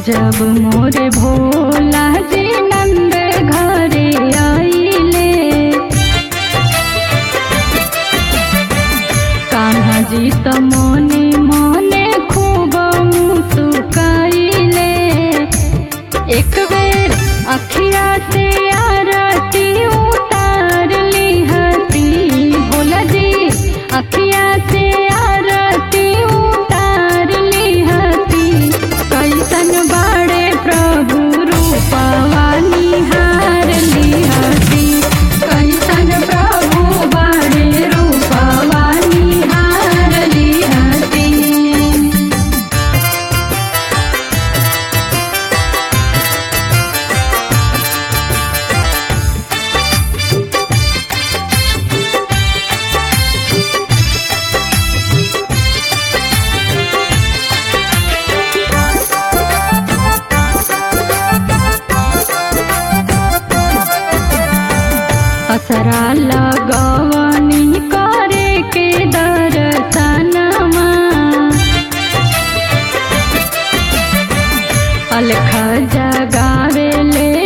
जब मोरे भोला जी नंद घरे आइले कान्हा जी त मोने मोने खूब मुस्काइले एक बेर अखिया से आरती उतार ली हती भोला जी अखिया से आरती उतार ली हती कैसन बाड़े प्रभु रूपवा निहार ली हती कैसन प्रभु बाड़े रूपवा निहार ली हती असरा लगवनी करे के दर्शनमा अलख जगावे ले